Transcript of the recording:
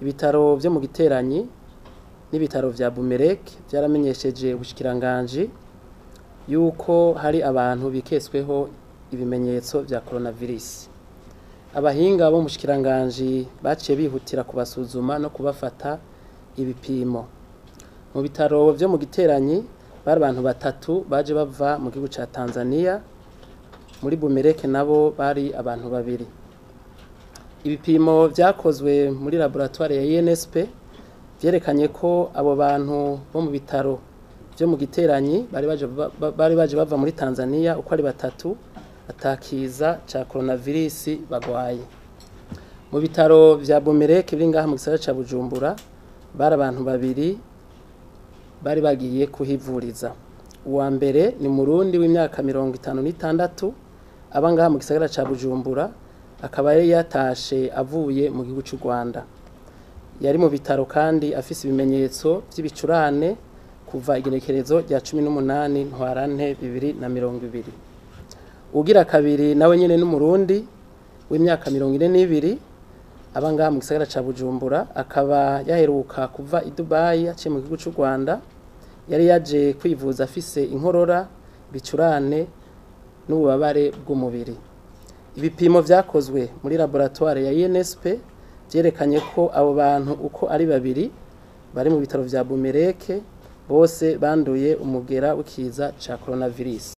ibitaro vyo mu giteranyi n'ibitaro vya bumerek vyaramenyesheje ubushikiranganji yuko hari abantu biketsweho ibimenyetso vya coronavirus abahinga bo mu bushikiranganji baciye bihutira kubasuzuma no kubafata ibipimo mu bitaro vyo mu giteranyi bari abantu batatu baje bava mu gihugu ca Tanzania muri bumereke nabo bari abantu babiri ibipimo vyakozwe muri laboratoire ya INSP vyerekanye ko abo bantu bo mu bitaro vyo mu giteranyi bari baje ba- bari baje bava muri Tanzania uko ari batatu atakiza ca coronavirus bagwaye mu bitaro vya Bumereke biri ngaha mu gisagara ca Bujumbura bari abantu babiri bari bagiye kuhivuriza uwa mbere ni murundi w'imyaka mirongo itanu n'itandatu aba ngaha mu gisagara ca Bujumbura akaba yari yatashe avuye mu gihugu c'u Rwanda yari mu bitaro kandi afise ibimenyetso vy'ibicurane kuva igenekerezo rya cumi n'umunani ntwarante bibiri na mirongo ibiri ugira kabiri nawe nyene n'umurundi w'imyaka mirongo ine n'ibiri aba ngaha mu gisagara ca Bujumbura akaba yaheruka kuva i Dubai aciye mu gihugu c'u Rwanda yari yaje kwivuza afise inkorora bicurane n'ububabare bw'umubiri ibipimo vyakozwe muri laboratoire ya INSP vyerekanye ko abo bantu uko ari babiri bari mu bitaro vya Bumereke bose banduye umugera w'ikiza ca coronavirus